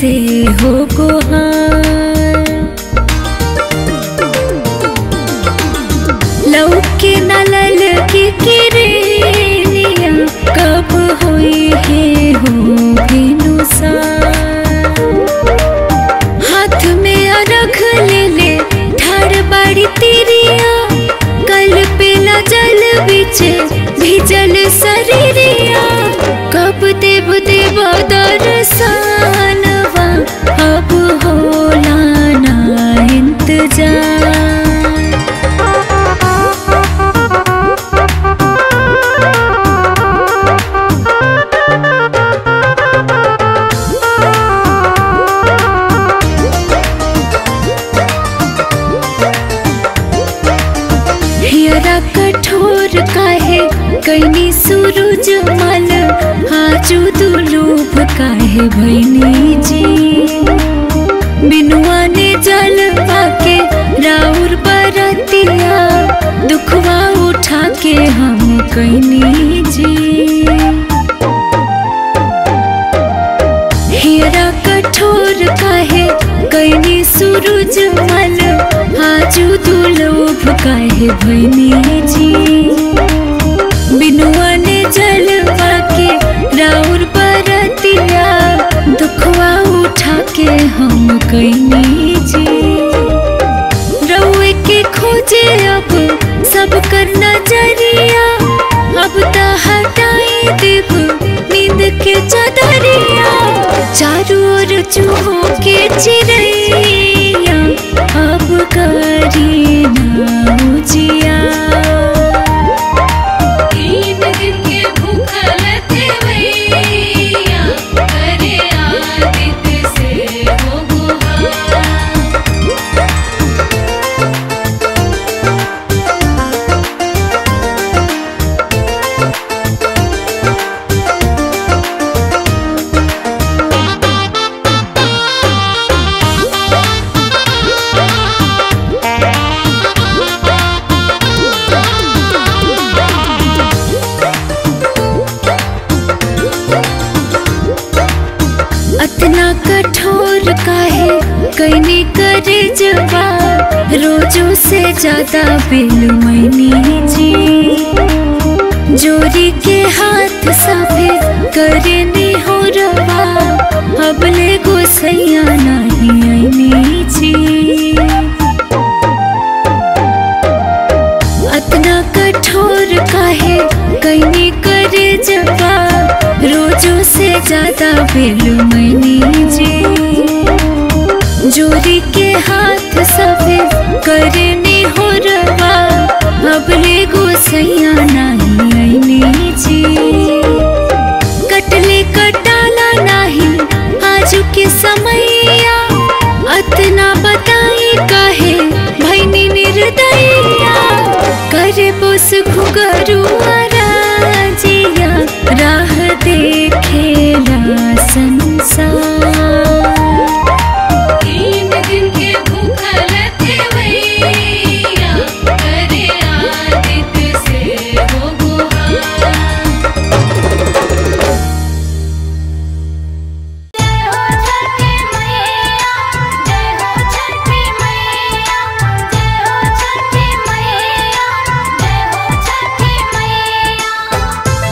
से हो गुहार लौके नलल की किरनिया कब हुई है हो भिनुसार हाथ में अरख ले ले ठाड़ बाड़ी तिरिया कल पेला जल बिच भिजल शरीरिया कब देव देव दर्शनवा अब होला ना इंतजार हियरा कठोर काहे कैनी सूरज मल आजू दुलूभ काहे भैनी जी बिनुआ ने जल पाके राउर बरतिया दुखवा उठा के हम कैनी जी हियरा कठोर काहे कैनी सूरज मल आजू दुलोभ काहे भैनी जी बिनुआ ने जल के राउर बरतिया दुखवा उठा के हम कैनी जी रउए के खोजे अब सब कर नजरिया अब त हटाई देव नींद के चदरिया चारों ओर चूहों के चिड़ैया अब करी ना उजिया तीन दिन के भूखल थे भैया करे आदित्य से हो गुहार अतना कठोर काहे कैनी करे जवा रोजों से ज्यादा बिल मैनी जी जोरी के हाथ साफे करे ने हो रवा अबले गोसैया नहीं ऐनी जी अतना कठोर काहे कैनी करे जवा रोजों से ज्यादा बिल मैनी जी जोरी के हाथ सफे करने हो रवा अबले गोसैया नहीं ऐनी जी कटले कटाला नाही आजू के समैया अतना बताई काहे भैनी निर्दया करे बोस घुगरू राजिया राह देखेला संसार तीन दिन के भूखल थे भैया करे आदित्य से हो गुहार जय हो छठी मैया जय हो छठी मैया जय हो छठी मैया जय हो छठी मैया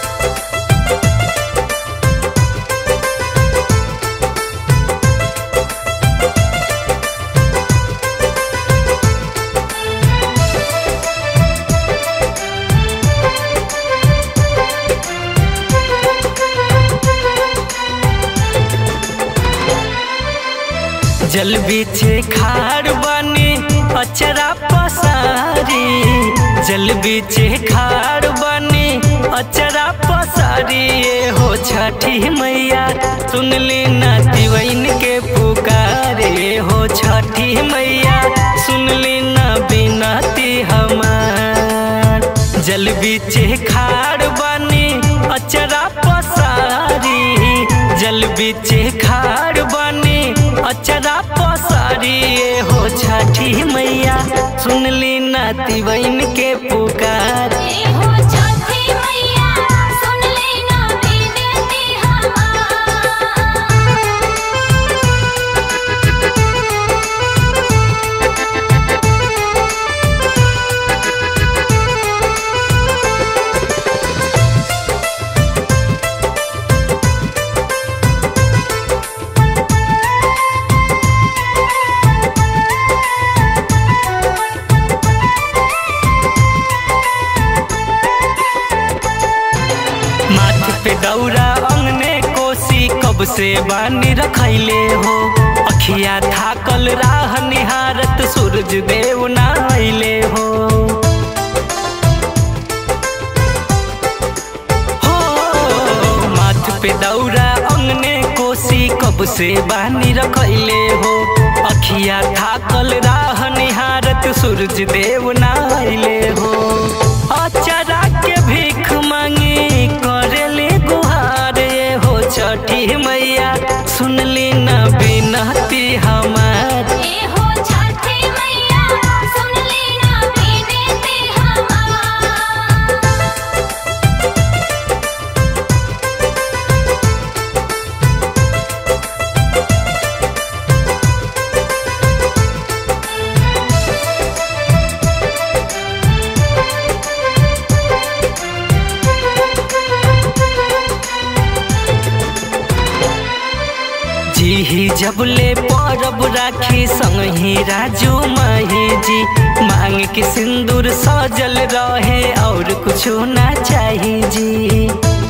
जल बिछे खार बनी अचरा पसारी जल बिछे खार बनी अचरा पसारी ये हो छठी मैया सुनली ना दिवैन के पुकारे हो छठी मैया सुनली ना बिनती हमार जल बिछे खार बनी अचरा पसारी जल बिछे खार बनी अचरा पसारी ये हो छठी मैया सुनली नाती बहन के पुकार जय हो छठी मैया सुन लेना विनती हमार से बानी रखैले हो अखिया थाकल राह निहारत सूरज देव ना अइले हो हो माथ पे दौरा अंगने कोसी कब से बानी रखैले हो अखिया थाकल राह निहारत सूरज देव ना अइले हो अचरा के भीख मांगी करेले गुहार ये हो छठी मैया सुनली न बिनती हमार ए हो छठी मैया सुन लेना विनती हमार जी ही जब ले परब राखी संग ही राजू माही जी मांग के सिंदूर सजल रहे और कुछो ना चाही जी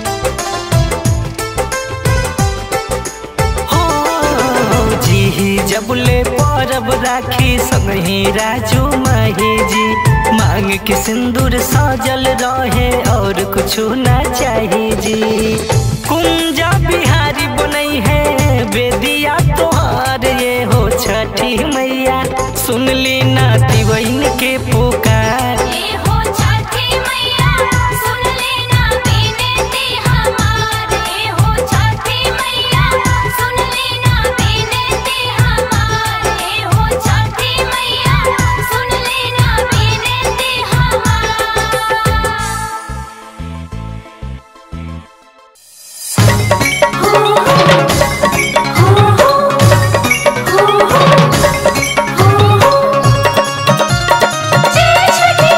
हो जी ही जब ले परब राखी संग ही राजू माही जी मांग के सिंदूर सजल रहे और कुछो ना चाही जी कुंजा बिहारी बनई है बेदिया तोहार ये हो छठी मैया सुनली ना दिवैन के पुकार ए हो छठी मैया सुन लेना विनती हमार ए हो छठी मैया सुन लेना विनती हमार ए हो छठी मैया सुन लेना विनती हमार जय छठी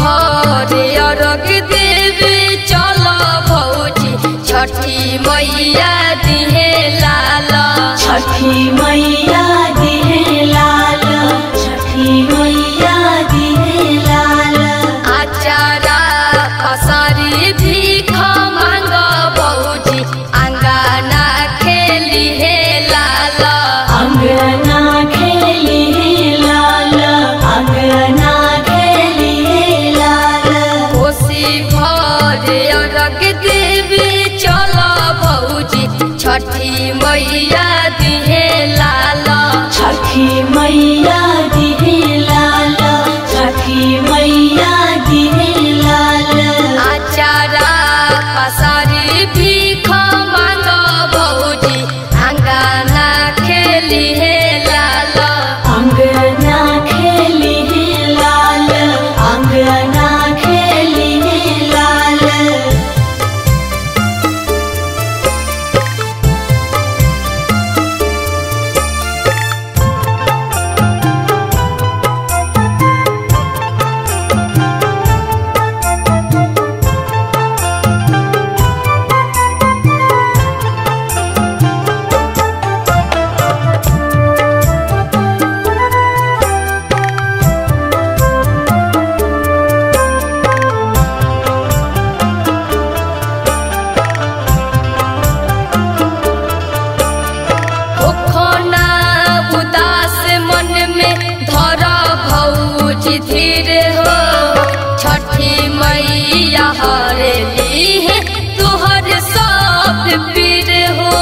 भरे अरग देवे चल भौजी छठी मैया दिहे लाल छठी मैया दिहे लाल छठी मैया दिहे लाल आचारा पसारी भीख मांग भौजी आंगना खेली हे लाल अंगना खेली हे लाल अंगना खेली हे लाल कोसी भरे अरग देवी चल भौजी छठी मैया दिहे लाल छठी मैया दिहे लाल छठी मैया दिहे लाल आचारा पसारी भीख मांग भौजी आंगना खेली हे लाल अंगना खेली हे लाल अंगना खेली हे लाल ओखना उदास मन में धर भौजी धीर हो छठी मैया हरेली है तोहर सब पीर हो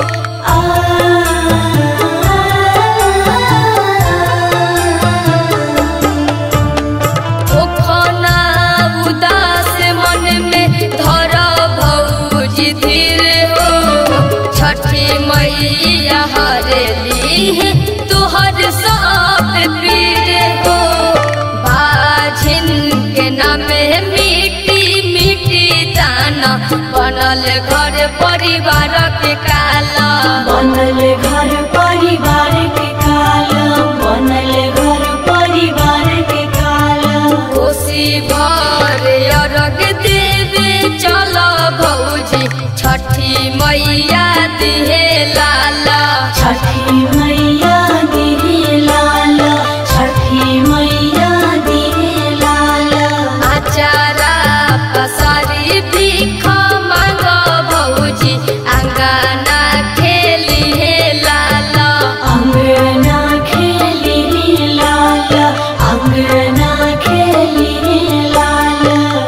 ओखना उदास मन में धर भौजी धीर हो छठी मैया हरेली है तोहर सब पीर हो बाझिन के नामे मिट्टी मिट्टी दाना बनल घर परिवार के काला बनल घर परिवार के काल बनल घर परिवार के काल कोसी भर अरग देवे चल भौजी छठी मैया दिहे लाल छठी मैया दिहे लाल छठी मैया दिहे लाल आचारा पसारी भीख मांग भौजी आंगना खेली हे लाल अंगना खेली हे लाल अंगना खेली हे लाल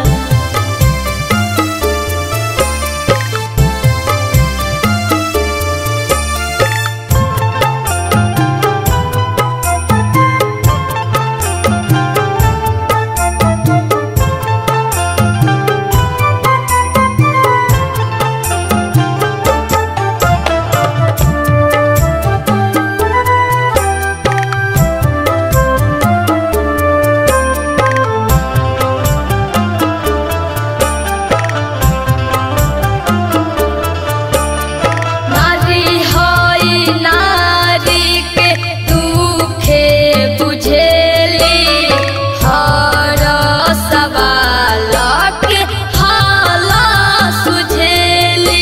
नारी हई नारी के दुखे बुझेली हर सवाल के हाल सुझेली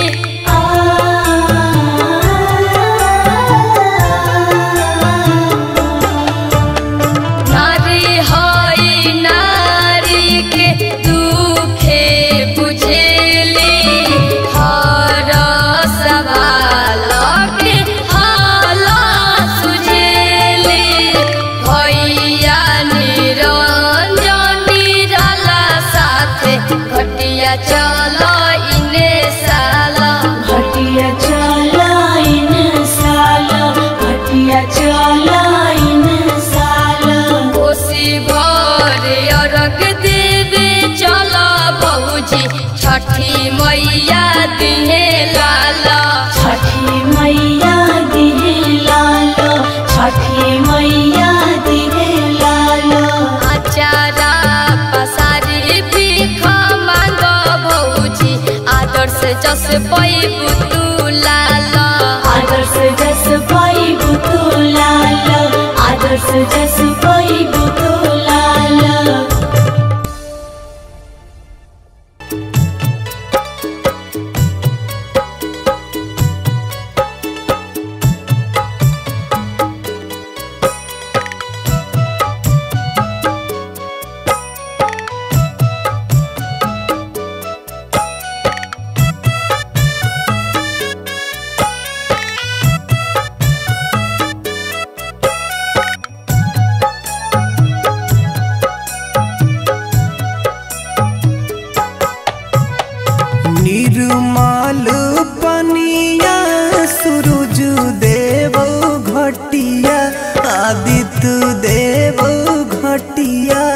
नारी हई नारी के दुखे बुझेली हर सवाल के हाल सुझेली भैया निरंजन निराला साथे घटिया चल इने साला हटिया चलाइन साल हटिया चलाइन साल कोसी भरे अरग देवे चल भौजी छठी मैया दिहे लाल छठी मैया दिहे लाल छठी मैया दिहे लाल आचारा पसारी भीख मांग भौजी आदर्श जस पैबु तू लाल आदर्श जस पैबु तू लाल आदर्स जस पैबु तू लाल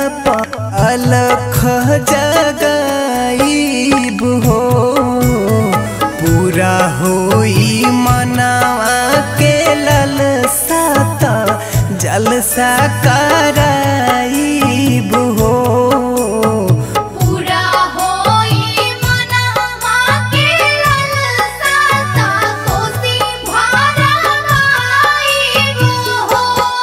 अलख जगाईब हो पूरा होई मनावा के ललसाता जलसा कराईब हो पूरा होई मनवा के ललसाता कोसी भरवाईब हो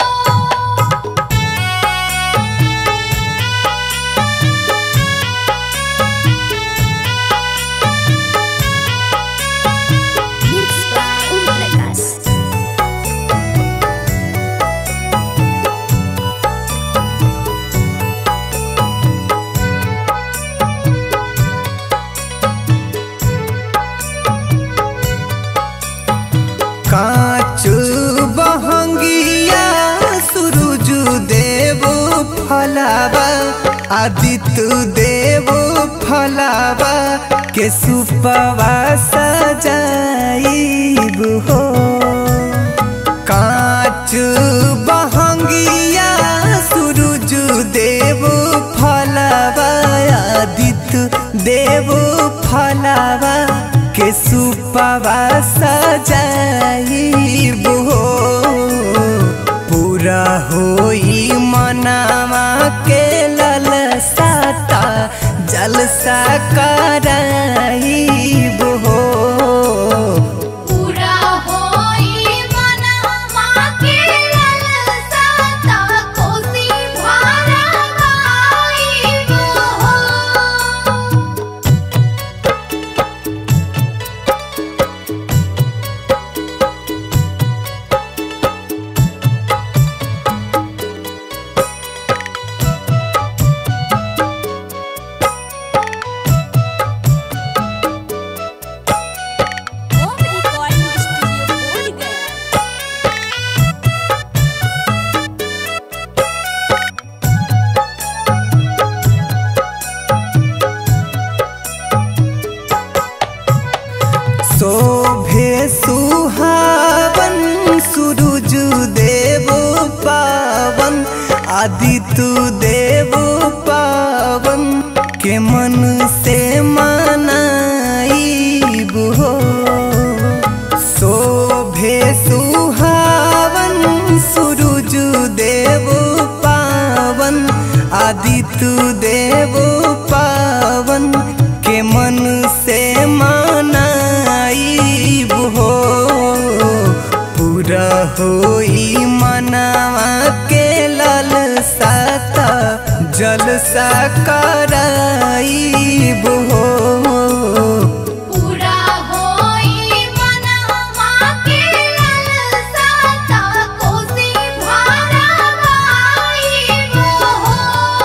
कांच बहंगिया सूरज देव फलावा आदित्य देव फलावा के सुपवा सजाईब हो कांच बहंगिया सूरज देव फलावा आदित्य देव फलावा के सुपवा सजाईब हो पूरा होई मनावा के ललसाता जलसा कराईब हो पूरा होई मनवा के ललसाता कोसी भरवाईब हो शोभे सुहावन सूरज देव पावन आदित्य देव पावन के मन से मनाईब हो शोभे सुहावन सूरज देव पावन आदित्य देव पावन के मन से मनाईब हो पूरा होई मनावा के ललसाता जलसा कराईब हो पूरा होई मनवा के ललसाता कोसी भरवाईब हो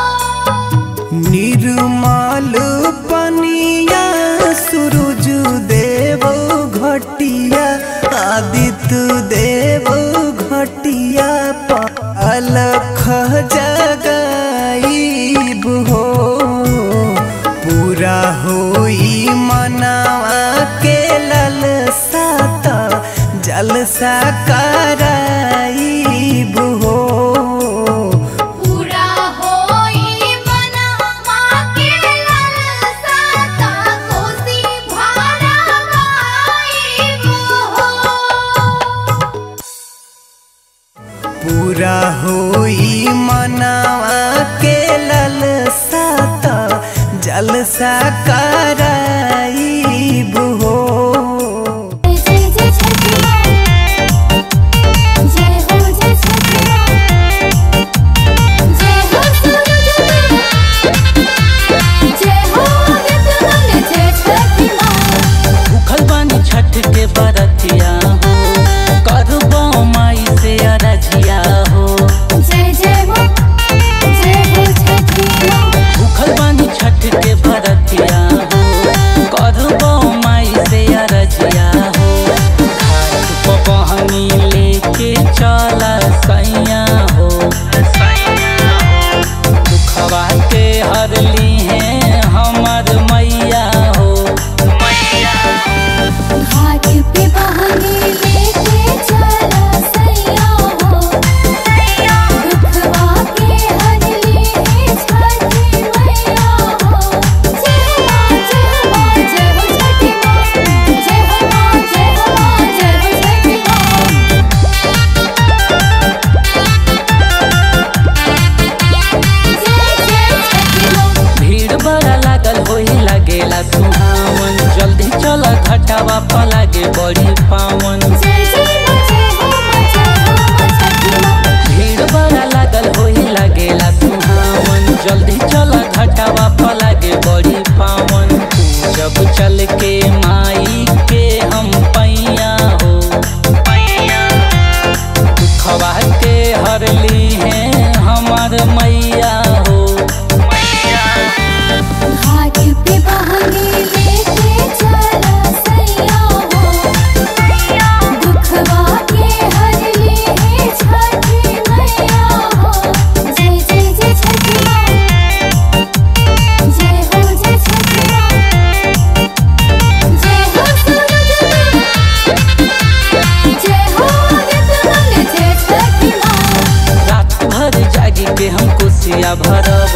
निर्मल पनिया सूरज देव घटिया आदित्य देव घटिया अलख जगाईब हो पूरा होई मनावा के ललसाता जलसा कराईब हो पूरा होई मनवा के ललसाता कोसी भरवाईब हो पूरा होई मनावा के ललसाता जलसा कराईब हो जय जय छठी माँ जय हो जय छठी माँ जय हो सूरज देव जय हो आदित्य मल जय छठी माँ भूखल बानी छठ के बरतिया हो करबो माई से अरजिया हो जय जय माँ जय हो छठी माँ भूखल बानी छठ के बरतिया हो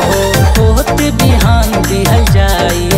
हो होत बिहान दिहल जाई